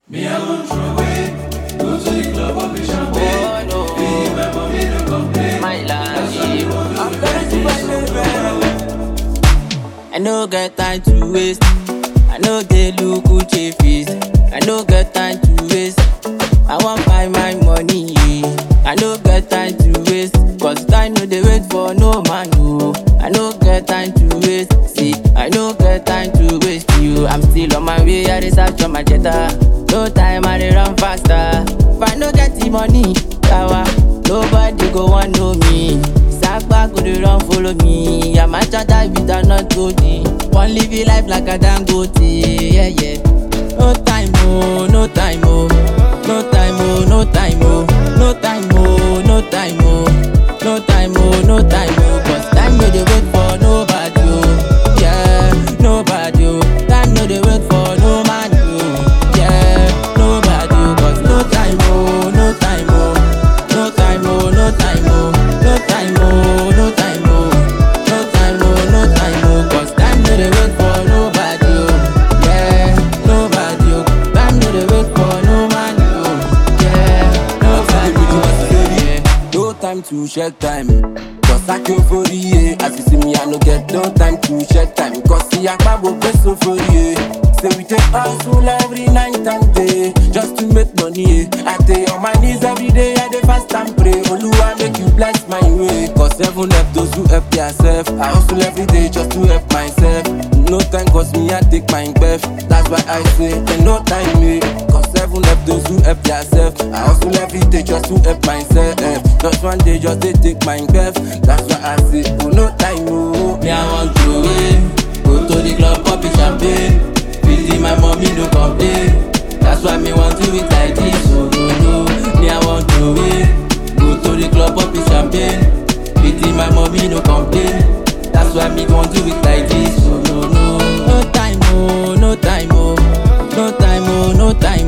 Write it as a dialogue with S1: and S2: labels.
S1: Me, I won't throw away. Go to the club, pop a champagne. Be my mommy, no complain.
S2: My
S1: That's why me
S2: life.
S1: want to do anything.
S2: I no get time to waste. I no dey look Uche face. I no get time to waste. I wan find my money. yeah. I no get time to waste. Cause time no dey wait for no man. No. I no get time to waste. See, I no get time to waste you. I'm still on my way. I dey search for my jetta. No time, I dey run faster. If I no get the money, yawa, nobody go wan know me. Sapa go dey run follow me. I'm a charter with a not goldie. One live your life like a dangote. Yeah, yeah. No time, oh, no time, oh. No time, oh, no time, oh. No time, oh, no time, oh. No time, oh, no time, oh. Cause time no dey wait for nobody, oh. Yeah, nobody, oh. Time no dey wait for no man, oh. Yeah, nobody, oh. Cause no time, oh, no time, oh. No time, oh, no time, oh. No time, oh, no time, oh. No time, oh, no time, oh. Cause time no dey wait for nobody, oh. Yeah, nobody, oh. Time no dey wait for no man, oh. Yeah, nobody, oh. Yeah.
S3: No time to check time. Cause I came for the As you see me, I no get no time to check time. Cause see, I go best so for you. Say we take hustle every night and day just to make money. eh. I stay on my knees every day, I dey fast and pray. Oluwa make you bless my way. Cause heaven help those who help themselves. I hustle every day just to help myself. No time cause me, I take my breath. That's why I say, ain't no time me. Cause heaven help those who help themselves. I hustle every day just to help myself. Just one day, just they take my breath. That's why I say, oh no time, oh.
S2: Me, I want to win. Go to the club, pop a champagne. Visit my mommy, no complain. That's why me want to it like this. Oh, no, no. Me, I want to win. Go to the club, pop a champagne. Visit my mommy, no complain. That's why me want to it like this. Oh, no, no. No time, oh, no time, oh. No time, oh, no time,